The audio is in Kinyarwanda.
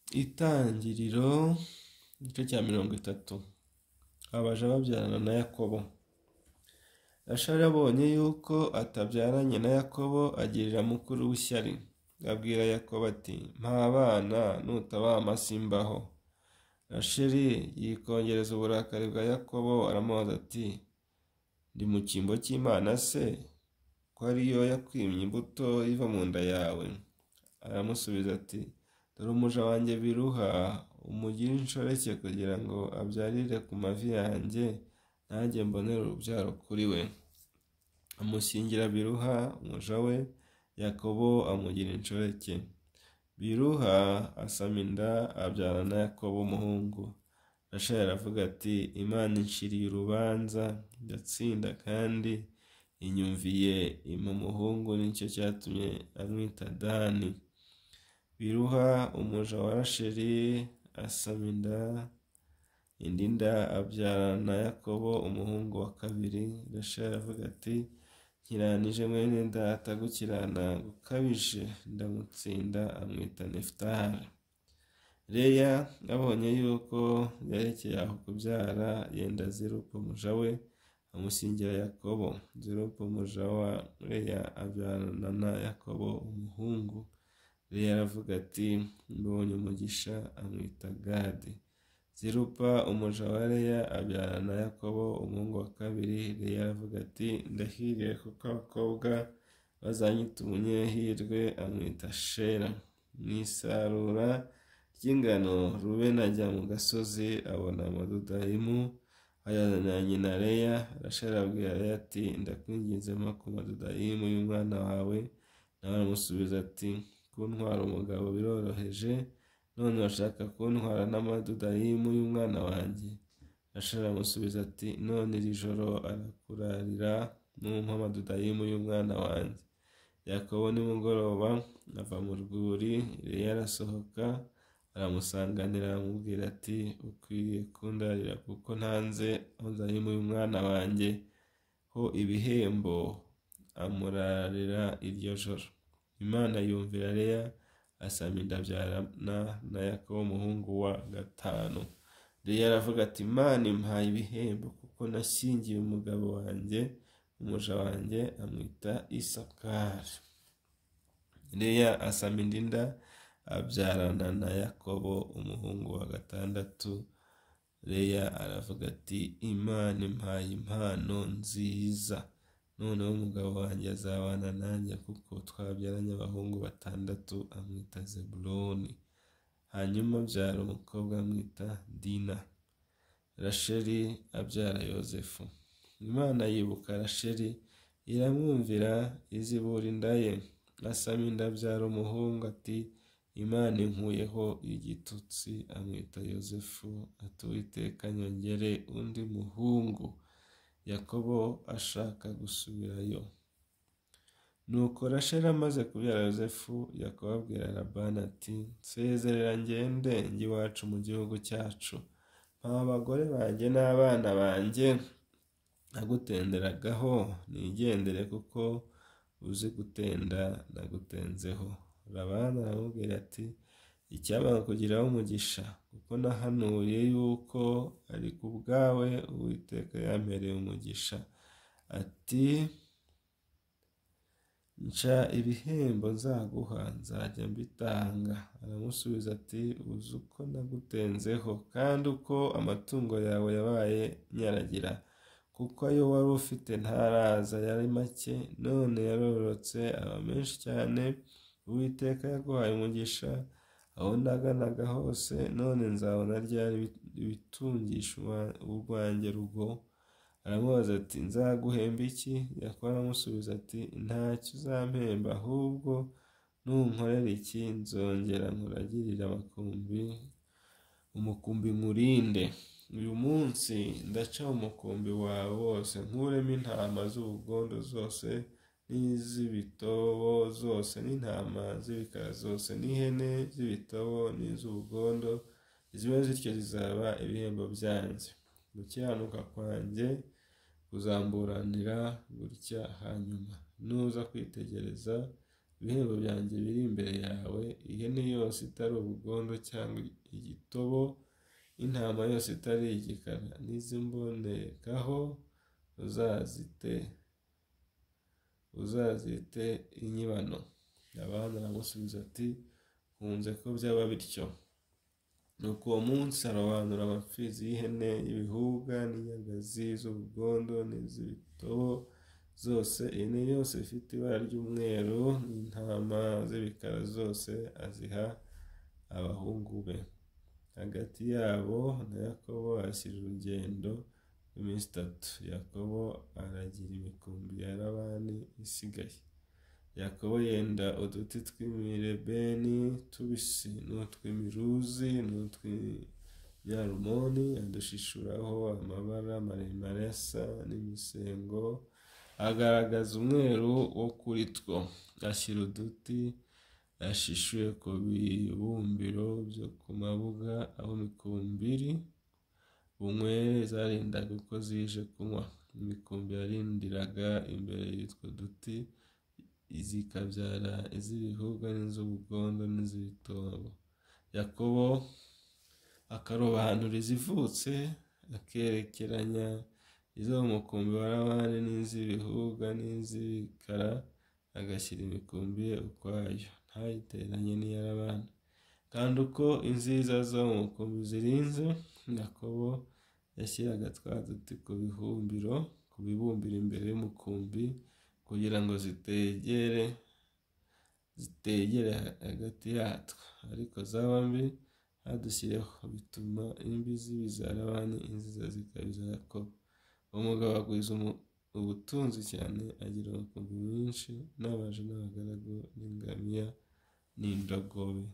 Itangiriro igice cya mirongo itatu abaja babyarana na Yakobo Rashari abonye yuko atabyaranye na Yakobo agirira mukuru w'ishyari abwira Yakobo ati mpa abana nutabampa simbaho Rasheri yikongereza uburakari bwa Yakobo aramubaza ati ndi mu cyimbo cy'Imana se ko ariyo yakwimye imbuto iva mu nda yawe aramusubiza ati dore umuja wanjye biruha umugire inshoreke kugira ngo abyarire ku mavi yanjye nanjye mbonere urubyaro kuri we amushyingira biruha umuja we yakobo amugira inshoreke biruha asama inda abyara na yakobo umuhungu rasheli aravuga ati imana inciriye urubanza ndatsinda kandi inyumviye impa umuhungu nicyo cyatumye amwita dani biruha umuja wa rasheli asaba inda indi nda abyarana yakobo umuhungu wa kabiri rasheli aravuga ati nkiranije mwene data gukirana gukabije ndamutsinda amwita nefutari reya abonye yuko yerekeye aho kubyara yenda zirupa umuja we amusingira yakobo zirupa umuja wa reya abyarana na yakobo umuhungu reya aravuga ati mbonye umugisha amwita gadi zirupa umuja wa reya abyarana yakobo umuhungu wa kabiri reya aravuga ati ndahiriye kuko abakobwa bazanyita umunyehirwe amwita shera mu isarura ry'ingano ruben ajya mu gasozi abona amadudayimu ayazana nyina reya rasheli abwira reya ati ndakwinginze mpa ku madudayimu y'umwana wawe nawe aramusubiza ati kuntwara umugabo biroroheje none urashaka kuntwara n'amadudayimu y'umwana wanjye rasheli aramusubiza ati none iri joro arakurarira n'umpa amadudayimu y'umwana wanjye yakobo nimugoroba ava mu rwuri reya arasohoka aramusanganira aramubwira ati ukwiriye kundarira kuko ntanze amadudayimu y'umwana wanjye ho ibihembo amurarira iryo joro imana yumvira reya asaba inda abyarana na yakobo umuhungu wa gatanu reya aravuga ati imana impaye ibihembo kuko nashyingiye umugabo wanjye umuja wanjye amwita isakari reya asaba indi nda abyarana na yakobo umuhungu wa gatandatu reya aravuga ati imana impaye impano nziza noneho umugabo wanjye azabana nanjye kuko twabyaranye abahungu batandatu amwita zeburoni hanyuma abyara umukobwa amwita dina rasheli abyara yosefu imana yibuka rasheli iramwumvira izibura inda ye asama inda abyara umuhungu ati imana inkuyeho igitutsi amwita yosefu atuwiteka nyongere undi muhungu yakobo ashaka gusubirayo nuko rasheli amaze kubyara yosefu yakobo abwira labani ati nsezerera ngende njye iwacu mu gihugu cyacu nta abagore banjye n'abana banjye nagutenderagaho nigendere kuko uzi gutenda nagutenzeho labani aramubwira ati icyaba kugiraho umugisha kuko nahanuye yuko ari ku bwawe uwiteka yampereye umugisha ati nca ibihembo nzaguha nzajya mbitanga aramusubiza ati uzi uko nagutenzeho kandi uko amatungo yawe yabaye nyaragira kuko ayo wari ufite ntaraza yari make none yarorotse aba menshi cyane uwiteka yaguhaye umugisha aho naganaga hose none nzabona ryari ibitungisha urwanjye rugo aramubaza ati nzaguhemba iki yakora aramusubiza ati ntacyo uzampemba ahubwo nunkorera iki nzongera nkuragirira amakumbi umukumbi nkurinde uyu munsi ndaca umukumbi wawe wose nkuremo intama z'ubugondo zose n'iz'ibitobo zose n'intama z'ibikara zose n'ihene z'ibitobo n'iz'ubugondo ziba zityo zizaba ibihembo byanjye gukiranuka kwanjye kuzamburanira gutya hanyuma nuza kwitegereza ibihembo byanjye biri imbere yawe ihene yose itari ubugondo cyangwa igitobo intama yose itari igikara n'izimbonekaho uzazite uzazite inyibano abana baramusubiza ati kunze ko byaba bityo nuko uwo munsi arobanura amapfizi y'ihene y'ibihuga n'inyagazi z'ubugondo n'iz'ibitobo zose ihene yose ifite ibara ry'umweru n'intama z'ibikara zose aziha abahungu be hagati yabo na yakobo hashyira urugendo rw'iminsi itatu yakobo aragira imikumbi ya rabani isigaye yakobo yenda uduti tw'imirebeni tubisi n'utw'imiruzi n'utw'inyarumoni adushishuraho amabara maremare asa n'imisengo agaragaza umweru wo kuri two ashyira uduti ashishuye ku bibumbiro byo ku mabuga aho imikumbi iri bunywere zarindaga uko zije kunywa imikumbi yarindiraga imbere y'utwo duti zikabyara iz'ibihuga n'iz'ubugondo n'iz'ibitobo yakobo akarobanura izivutse akerekeranya izo mu mukumbi wa rabani n'iz'ibihuga n'iz'ibikara agashyira imikumbi ye ukwayo ntayiteranye n'iya rabani kandi uko inziza zo mu mukumbi zirinze yakobo yashyiraga twa duti ku bihumbiro ku bibumbiro imbere y'umukumbi kugira ngo zitegere zitegere hagati yatwo ariko zaba mbi hadushireho bituma imbi zibiza rabani inziza zikabiza yakobo umugabo agwiza ubutunzi cyane agira umukumbi mwinshi n'abaje n'abagaragu n'ingamiya n'indogobe